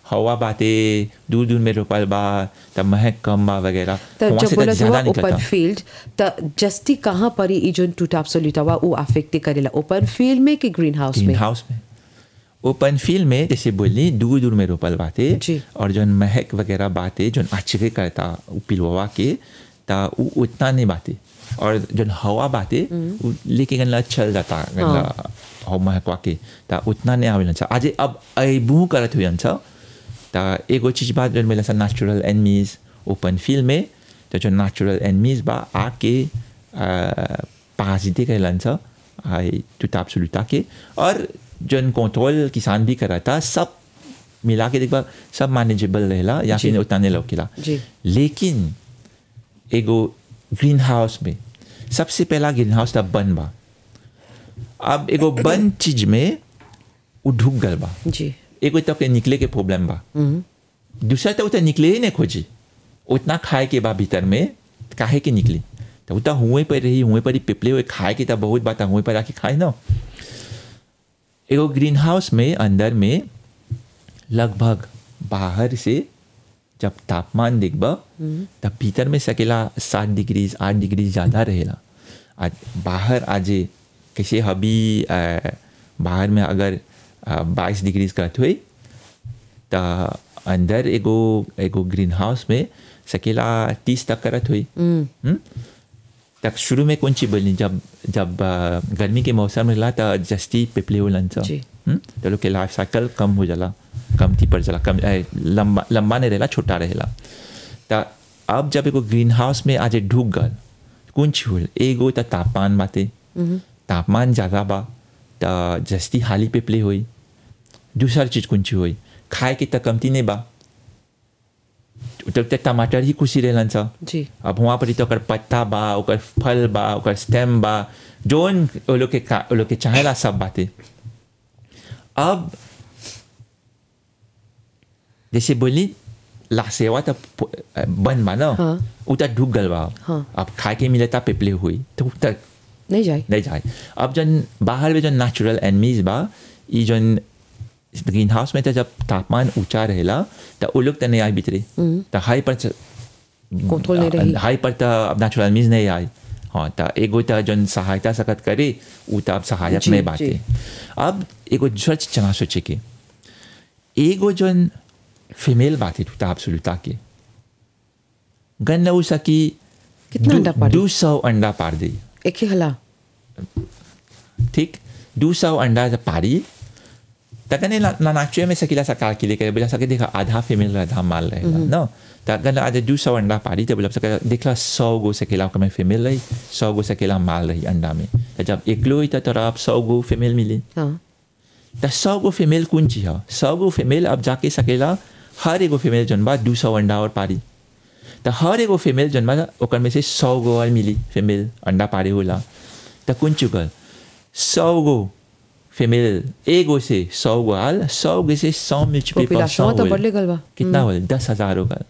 हवा बाते दूर दूर में रोपल बा तब महक कम बा वगैरह त वहाँ जब से बोला तो ज्यादा हुआ ओपन निकलता फील्ड त जस्ती कहाँ पर ई जोन टूटा सोलिटा हुआ वो अफेक्ट करेला ओपन फील्ड में कि ग्रीन हाउस ग्रीन में हाउस में ओपन फील्ड में जैसे बोली दूर दूर में रोपल बाते जी। और जो महक वगैरह बाते जो आश्चर्य करता उ पिलवा के ता उ उतना नहीं बाते और जो हवा बाते उ लेके गनला चल जाता गनला हवा महकवा के ता उतना नहीं आवेलन छ आज अब अबू करत हुई छ ता एगो चीज बात जो मिला नेचुरल एनिमीज ओपन फील्ड में तो जो नेचुरल एनिमीज बा आके पाजिते कहलन छ आई टूटा एब्सोल्यूटा के और जन कंट्रोल किसान भी करा था सब मिला के देखबा सब मैनेजेबल रहेला या जी। फिर उतना नहीं लौकेला जी। लेकिन एगो ग्रीन हाउस में सबसे पहला ग्रीन हाउस था बन बा अब एगो बन चीज में उ ढुक गल बा जी एगो तक के निकले के प्रॉब्लम बा दूसरा तो उतना निकले ही नहीं खोजी उतना खाए के बा भीतर में काहे के निकली तो उतना हुए पर रही हुए पर ही पिपले हुए खाए के तो बहुत बात हुए पर आके खाए ना एगो ग्रीन हाउस में अंदर में लगभग बाहर से जब तापमान देखबा तब भीतर में सकेला सात डिग्री आठ डिग्री ज़्यादा रहेला आज बाहर आज कैसे अभी अ, बाहर में अगर बाईस डिग्री करत हुई त अंदर एगो एगो ग्रीन हाउस में सकेला तीस तक करत हुई हम्म? तक शुरू में कौन चीज बोलनी जब जब अ, गर्मी के मौसम में ला त जस्ती पिपले होलन सा जी। हम्म? तो लोग के लाइफ साइकिल कम हो जाला कम थी पड़ जाला कम ए, लंबा लंबा नहीं रहेला छोटा रहेला त अब जब एगो ग्रीन हाउस में आज ढुक गल कौन चीज होल एगो त तापमान बाते तापमान ज़्यादा बा त जस्ती हाली पिपले हुई दूसरा चीज कौन चीज हुई खाए के त कमती नहीं बा तब तक टमाटर ही खुशी रहलन सा जी अब वहाँ पर ही तो ओकर पत्ता बा ओकर फल बा ओकर स्टेम बा जोन वो लोग के का- वो लोग के चाहेला सब बातें अब जैसे बोली ला सेवा तो प- बन बा ना हाँ। उ तो ढुक गल बा हाँ। अब खाए के मिलता पिपले हुई तो उ तक नहीं जाए नहीं जाए अब जन बाहर में जो नेचुरल एनमीज बा ई जन ग्रीन हाउस में तो जब तापमान ऊंचा रहेला तो वो लोग तो नहीं आए भीतरे तो हाई पर कंट्रोल नहीं रही हाई पर तो अब नेचुरल एनमीज नहीं आए हाँ तो एगो तो जन सहायता सकत करे उ तो अब सहायक जी, में बाटे जी। अब एगो दूसरा चीज चना सोचे के एगो जन फीमेल बाटे टूटा आप सुलता के गन न सकी कितना अंडा पारी? दो सौ अंडा पार दी एक ही हला ठीक दो सौ अंडा जब पारी तकने ना नाचुए में सकीला सकार के लिए करे बोला सके देखा आधा फीमेल आधा माल रहेगा न तकन आज दो सौ अंडा पारी तो बोला सके देखला सौ गो सकेला ओकर में फीमेल रही सौ गो सकेला माल रही अंडा में तो जब एकलो ही तो तोरा अब सौ गो फीमेल मिली हाँ तो सौ गो फीमेल कौन चीज है सौ गो फीमेल अब जाके सकेला हर एगो फीमेल जन बा दो सौ अंडा और पारी तो हर एगो फीमेल जन बा ओकर में से सौ गो और मिली फीमेल अंडा पारी होला तो कौन चुकल सौ गो फीमेल एगो से सौ गो आल सौ गो से सौ मल्टीप्लाई पर सौ पॉपुलेशन तो होल। बढ़ले गल बा कितना होल दस हजार होगा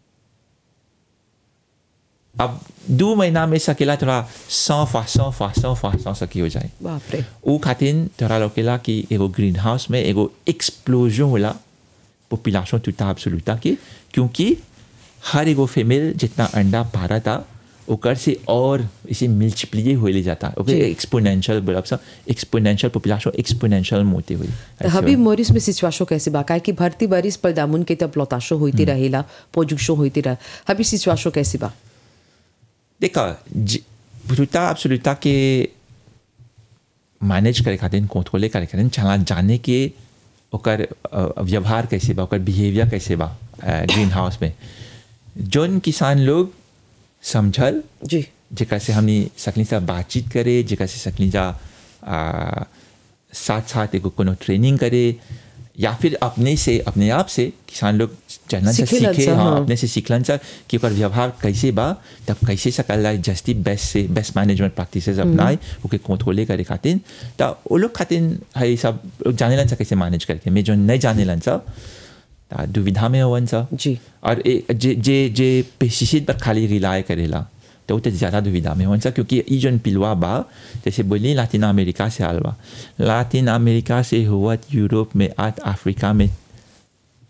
अब दो महीना में सकेला थोड़ा सौ फा सौ फा सौ फा सौ सकी हो जाए बाप रे उ खातिर तोरा लोकेला कि एगो ग्रीन हाउस में एगो एक्सप्लोजन होला पॉपुलेशन टूटा एब्सोल्यूटा के क्योंकि हर एगो फीमेल जितना अंडा पारा था ओकर से और इसे मल्टीप्लाई होले जाता ओके जी। एक्सपोनेंशियल बोलब सा एक्सपोनेंशियल पॉपुलेशन एक्सपोनेंशियल मोते हुई तो हबी मोरिस में सिचुएशन कैसे बा काहे कि भर्ती बारिश पर दामुन के तब लौताशो होती रहेला पोजुक्शो होती रह हबी सिचुएशन कैसे बा देखा टूटा एब्सोल्यूटा के मैनेज करे खातिर कंट्रोले करे खातिर चला जाने के ओकर अ, व्यवहार कैसे बा ओकर बिहेवियर कैसे बा ग्रीन हाउस में जोन किसान लोग समझल जी जेकरा से हमनी सकली सा बातचीत करे जेकरा से सकली जा आ, साथ साथ एगो कोनो ट्रेनिंग करे या फिर अपने से अपने आप से किसान लोग जानना से सीखेलन सीखे सा, हाँ, हाँ। अपने से सीखलन सा कि ओकर व्यवहार कैसे बा तब कैसे सकल जाए जस्ती बेस्ट से बेस्ट मैनेजमेंट प्रैक्टिसेस अपनाए ओके कंट्रोले करे खातिर तो वो लोग खातिर है सब लोग जाने सा कैसे मैनेज करके मैं जो नहीं जाने सा ता दुविधा में होवन सा जी और ए, जे जे जे पेस्टिसाइड पर खाली रिलाय करेला तो वो तो ज़्यादा दुविधा में होना क्योंकि ई जन पिलवा बा जैसे बोली लातिन अमेरिका से आल बा लातिन अमेरिका से हुआ यूरोप में आज अफ्रीका में